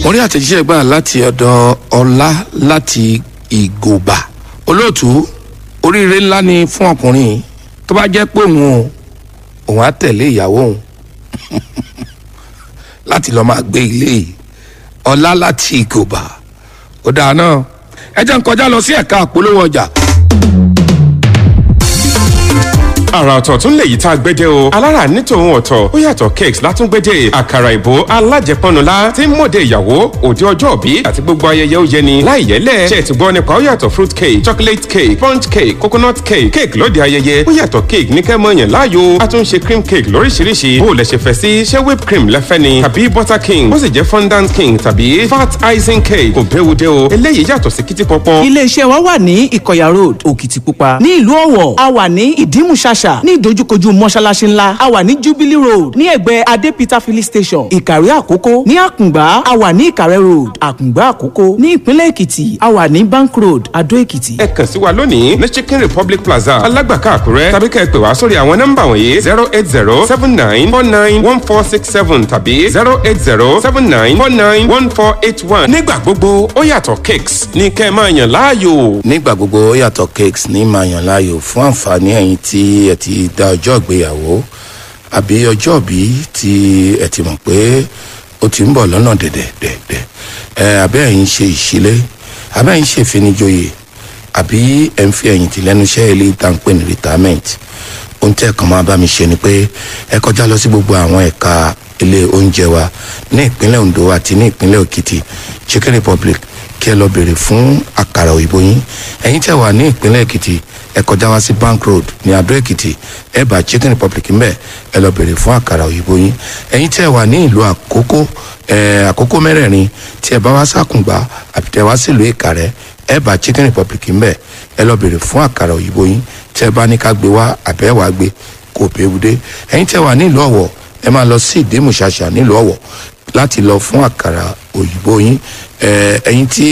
mo rí àtẹ̀jíṣẹ́ gbà láti ọ̀dọ̀ ọlá láti ìgòbà olóòtú oríire ńlá ni fún ọkùnrin yìí. tó bá jẹ́ pé òun o òun á tẹ̀lé ìyàwó òun láti lọ́ọ́ máa gbé ilé yìí ọlá láti ìgòbà ó dáa náà ẹ jẹ́ ń kọjá lọ sí ẹ̀ka àpolówó ọjà àrà ọ̀tọ̀ tún lè yí tá a gbẹ́jẹ́ o alára ní tòun ọ̀tọ̀ ó yàtọ̀ cakes látúngbẹ́jẹ́ àkàrà ìbò alájẹpọnula tí ń mọ̀dé ìyàwó òde ọjọ́ òbí àti gbogbo ayẹyẹ ó yẹni láì yẹlẹ̀ ṣe ti gbọ́ nípa ó yàtọ̀ fruit cake chocolate cake sponge cake coconut cake cake lóde ayẹyẹ ó yàtọ̀ cake ní kẹ́ mọ̀yàn láàyò a tún ṣe cream cake lóríṣiríṣi bó o lẹ ṣe fẹ́ sí ṣé whipped cream lẹ́fẹ́ ni tàbí butter king ó sì jẹ́ fondant king tàbí fat icing cake kò béwu dé o eléyìí yàtọ̀ sí kìtì pọpọ. iléeṣẹ́ wa wà ní ìkọ̀yà road òkìtìpupa ní ìlú ọ̀wọ̀ a wà ní ìdímùṣàṣà ní ìdojúkojú mọ́ṣáláṣí ńlá a wà ní jubilee road ní ẹ̀gbẹ́ adé peter filling station ìkàrẹ́ àkókó ní àkùngbá a wà ní ìkàrẹ́ road àkùngbá àkókó ní ìpínlẹ̀ èkìtì a wà ní bank road adó èkìtì. ẹ kàn sí wa lónìí ní chicken republic plaza alágbàká àkúrẹ́ tàbí ká ẹ pè wá sórí àwọn nọ́mbà wọ̀nyí zero eight zero seven nine four nine one four six seven tàbí zero eight zero seven nine four nine one four eight one. nígbà gbogbo ó yàtọ̀ cakes ní kẹ́ ẹ máa yàn láàyò. nígbà gbogbo ó yàtọ̀ cakes ní màyàn láàyò fún àǹfààní ẹ̀yin tí ẹ ti da ọjọ́ ìgbéyàwó àbí ọjọ́ òbí tí ẹ ti mọ̀ pé ó ti ń bọ̀ lọ́nà dẹ̀dẹ̀dẹ̀dẹ̀ ẹ abẹ́ ẹ̀yin ṣe ìṣílé abẹ́ ẹ̀yin ṣe ìfinijoyè àbí ẹ̀ ń fi ẹ̀yìn tì lẹ́nu iṣẹ́ ilé ìtànpé ní retirement ohun tẹ́ ẹ̀ kàn máa bá mi ṣe ni pé ẹ kọjá lọ sí gbogbo àwọn ẹ̀ka ilé oúnjẹ wa ní ìpínlẹ̀ ondo àti ní ìpínlẹ̀ òkìtì chicken republic kí ẹ lọ bèrè fún àkàrà òyìnbó yín ẹ̀yin tẹ́ wà ní ìpínlẹ̀ èkìtì ẹ kọjá wá sí bank road ní adó èkìtì ẹ bá chicken republic ń bẹ ẹ lọ bèrè fún àkàrà òyìnbó yín ẹ̀yin tẹ́ wà ní ìlú àkókò ẹ àkókò mẹ́rẹ̀ẹ̀rin tí ẹ bá wá sàkùngbà àbí tẹ́ wá sílùú ìkàrẹ́ ẹ bá chicken republic ń bẹ ẹ lọ bèrè fún àkàrà òyìnbó yín tẹ́ bá ní ká gbé wá àbẹ́ wàá gbé kò béwu dé ẹ̀yin tẹ́ wà ní ìlú ọ̀wọ̀ ẹ máa lọ sí ìdímùṣàṣà nílùú ọ̀wọ̀ láti lọ fún àkàrà òyìnbó yín ẹ ẹ̀yin tí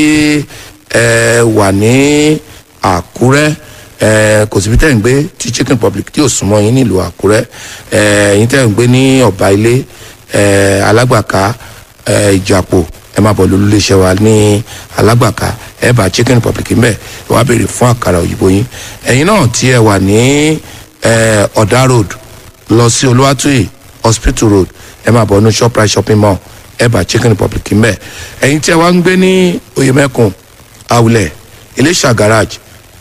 ẹ wà ní àkúrẹ́ ẹ kò síbi tẹ́ ń gbé tí chicken republic tí ò súnmọ́ yín nílùú àkúrẹ́ ẹ ẹ̀yin tẹ́ ń gbé ní ọ̀bá ilé ẹ alágbàká ẹ ìjàpò ẹ máa bọ̀ lólu iléeṣẹ́ wa ní alágbàká ẹ bá chicken republic ń bẹ̀ ẹ wá béèrè fún àkàrà òyìnbó yín ẹ̀yin náà tí ẹ wà ní ẹ ọ̀dà road lọ sí olúwàtúyì hospital road ẹ máa bọ̀ ní shoprite shopping mall ẹ bá chicken republic ń bẹ̀ ẹ̀yin tí ẹ wá ń gbé ní oyèmẹ́kùn awulẹ̀ iléṣà garage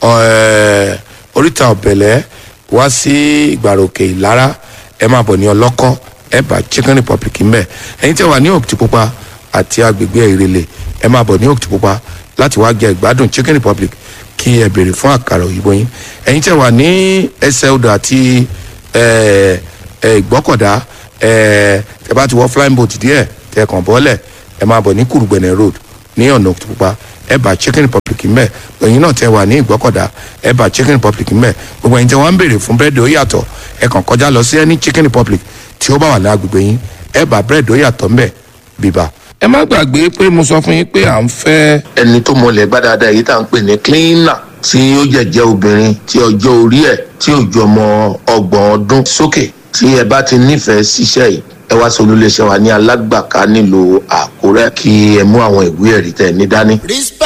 ẹ oríta ọ̀bẹ̀lẹ̀ wá sí ìgbàròkè ìlara ẹ máa bọ̀ ní ọlọ́kọ́ ẹ bá chicken republic ń bẹ̀ ẹ̀yin tí ẹ wà ní òkìtìpupa àti agbègbè ìrẹ̀lẹ̀ ẹ máa bọ̀ ní òkìtìpupa láti wá jẹ ìgbádùn chicken republic kí ẹ béèrè fún àkàrà òyìnbó yín ẹ̀yin tí ẹ wà ní ẹsẹ̀ odò àti ẹ ẹ ìgbọ́kọ̀dá ẹ tẹ bá ti wọ flying boat díẹ̀ tẹ kàn bọ́lẹ̀ ẹ máa bọ̀ ní kùrùgbẹ̀nẹ̀ road ní ọ̀nà òkìtìpupa ẹ bá chicken republic mbẹ ẹyin náà tẹ wà ní ìgbọ́kọ̀dá ẹ bá chicken republic mbẹ gbogbo ẹyin tẹ wọn ń béèrè fún búrẹ́dì ó yàtọ̀ ẹ kàn kọjá lọ sí ẹni chicken republic tí ó bá wà ní agbègbè yín ẹ bá búrẹ́dì ó yàtọ̀ mbẹ bíbá. ẹ má gbàgbé pé mo sọ fún yín pé à ń fẹ́. ẹni tó mọlẹ̀ gbá dáadáa èyí tá à ń pè ní cleaner tí ó jẹ̀jẹ̀ obìnrin tí ọjọ́ orí ẹ̀ tí ò ju ọmọ ọgbọ̀n ọdún sókè tí ẹ bá ti nífẹ̀ẹ́ síṣẹ́ yìí ẹ wá sọ olúléeṣẹ́ wa ní alágbàká nílùú àkúrẹ́ kí ẹ mú àwọn ìwé ẹ̀rí tẹ̀ ní dání.